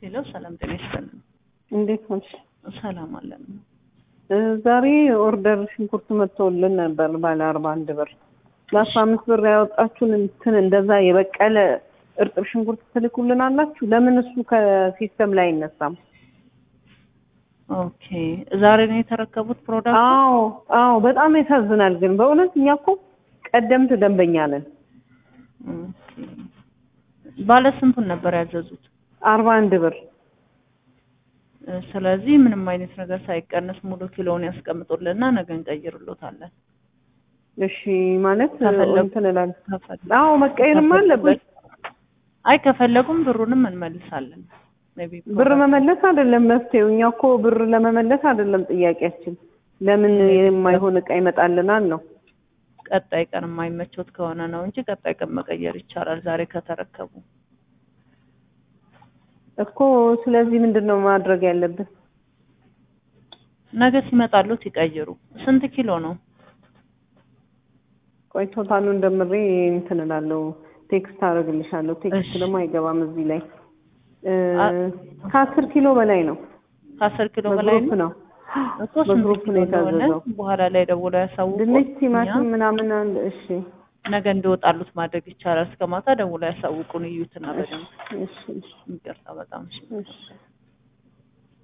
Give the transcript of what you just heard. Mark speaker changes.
Speaker 1: ሄሎ ሰላም ጤና ይስጥልን።
Speaker 2: እንዴት ነሽ?
Speaker 1: ሰላም አለን።
Speaker 2: እ ዛሬ ኦርደር ሽንኩርት መጥቶልን ነበር ባለ አርባ አንድ ብር ለአስራ አምስት ብር ያወጣችሁን እንትን እንደዛ የበቀለ እርጥብ ሽንኩርት ትልኩልን አላችሁ። ለምን እሱ ከሲስተም ላይ አይነሳም?
Speaker 1: ኦኬ ዛሬ ነው የተረከቡት ፕሮዳክት?
Speaker 2: አዎ አዎ፣ በጣም ያሳዝናል። ግን በእውነት እኛ እኮ ቀደምት ደንበኛ ነን።
Speaker 1: ኦኬ ባለ ስንቱን ነበር ያዘዙት?
Speaker 2: አርባ አንድ ብር
Speaker 1: እ ስለዚህ ምንም አይነት ነገር ሳይቀነስ ሙሉ ኪሎውን ያስቀምጡልና ነገ እንቀይርሎታለን።
Speaker 2: እሺ ማለት
Speaker 1: ከፈለጉ-
Speaker 2: እንትን እላለሁ።
Speaker 1: ከፈለጉ-
Speaker 2: አዎ መቀየርማ አለበት።
Speaker 1: አይ ከፈለጉም ብሩንም እንመልሳለን። ሜይ ቢ
Speaker 2: ብር መመለስ አይደለም መፍትሄው። እኛ እኮ ብር ለመመለስ አይደለም ጥያቄያችን። ለምን የማይሆን እቃ ይመጣልናል ነው።
Speaker 1: ቀጣይ ቀን የማይመቾት ከሆነ ነው እንጂ ቀጣይ ቀን መቀየር ይቻላል። ዛሬ ከተረከቡ
Speaker 2: እኮ ስለዚህ ምንድን ነው ማድረግ ያለብን?
Speaker 1: ነገ ሲመጣሉት ይቀይሩ። ስንት ኪሎ ነው?
Speaker 2: ቆይ ቶታሉን ደምሬ እንትን እላለሁ። ቴክስት አደርግልሻለሁ። ቴክስት
Speaker 1: እሺ።
Speaker 2: ደግሞ አይገባም እዚህ ላይ እ
Speaker 1: አ-
Speaker 2: ከአስር ኪሎ በላይ ነው።
Speaker 1: ከአስር ኪሎ በላይ
Speaker 2: በግሩፕ
Speaker 1: ነው
Speaker 2: ነው
Speaker 1: እኮ ስንት
Speaker 2: በግሩፕ
Speaker 1: ኪሎ
Speaker 2: ነው
Speaker 1: እንደሆነ
Speaker 2: የታዘዘው።
Speaker 1: በኋላ ላይ ደውለው ያሳውቁ።
Speaker 2: ድንች፣ ቲማቲም ምናምን አለ። እሺ
Speaker 1: ነገ እንዲወጣሉት ማድረግ ይቻላል። እስከ ማታ ደውለው ያሳውቁን። እዩትና በደንብ
Speaker 2: እሺ እሺ
Speaker 1: ይቅርታ በጣም እሺ።
Speaker 2: እሺ